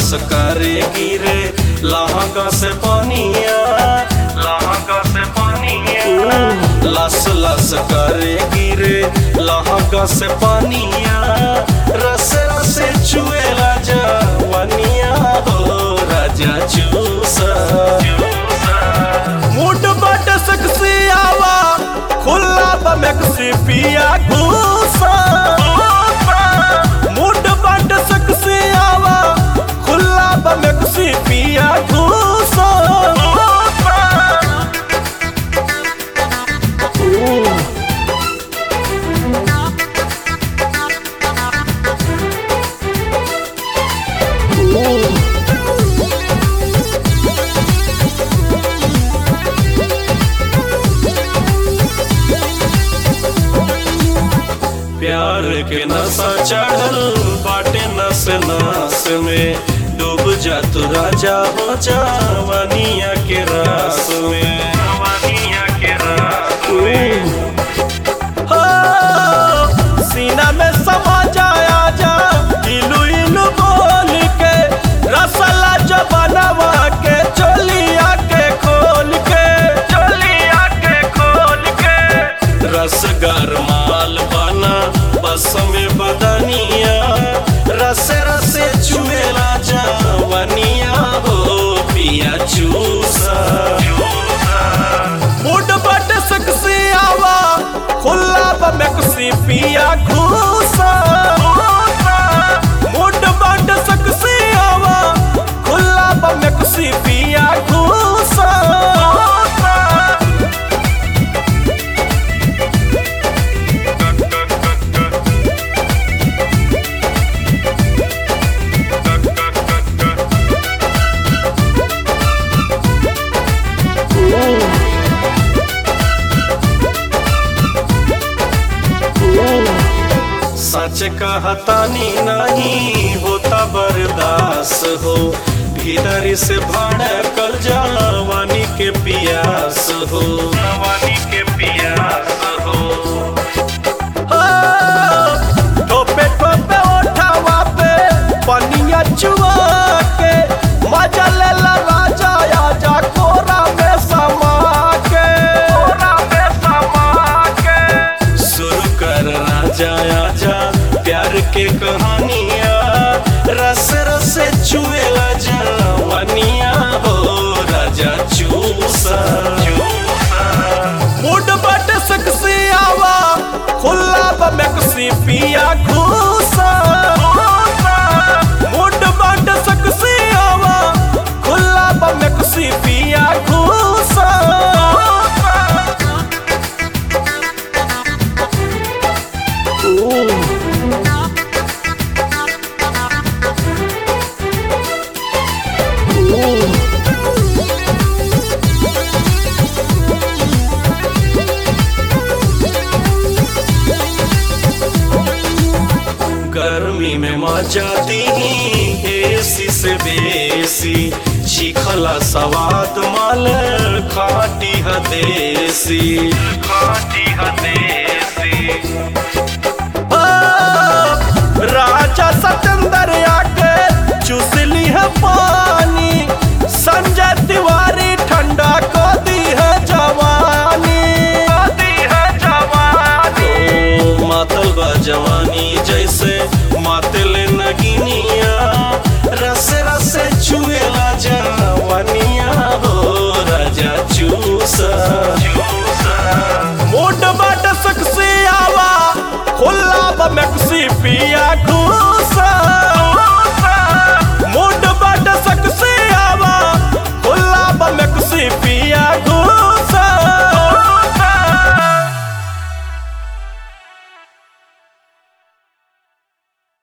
लस करे गिरे लहका से पानिया लहका से पानिया लस लस करे गिरे लहका से पानिया रस रस चुएला जवनिया हो राजा चूसा मुड बट सकसी आवा खुला बमकसी पिया घूसा मुड बट सकसी आवा खुला बमकसी पिया घूसा प्यार के नशा चढ़ल बाटे नस नस में डूब जा तू राजा हो जवानिया के रास में जवानिया के रास में हो, सीना में समा जाया जा इलू इलू बोल के रसला जबनवा के चोलिया के खोल के चोलिया के खोल के रसगर माल बना बस में बदनिया रस रस चुमेला जवानिया हो पिया चूसा मुड बट सकसी आवा खुला बमकसी पिया घूसा मुड बट सकसी आवा खुला बमकसी पिया घूसा सच कहतानी नहीं होता बर्दास हो भीतर से भड़कल जवानी के पियास हो जवानी के पियास हो ठोपे ठोपे ओठावा पे पनिया चुआ के मजा ले ला राजा आजा कोरा में समा के कोरा में समा के शुरू कर राजा आजा प्यार के कहानिया रस रस चुएला जवानिया हो राजा चूसा मुड बट सकसी आवा खुला बमकसी पिया घूसा मुड बट सकसी आवा खुला बमकसी पिया घूसा गर्मी में मजा दी एसी से बेसी चिखला सवाद माल खाटी हदेसी खाटी हदेसी राजा सतेंद्र आके चुसली है पानी संजय तिवारी ठंडा को दी है जवानी को दी है जवानी ओ, मातल बा जवानी जैसे मातल नगिनिया रस रस चुएला जवानिया हो राजा चूसा मोट बाट सकसी आवा खुला बमकसी पिया घूसा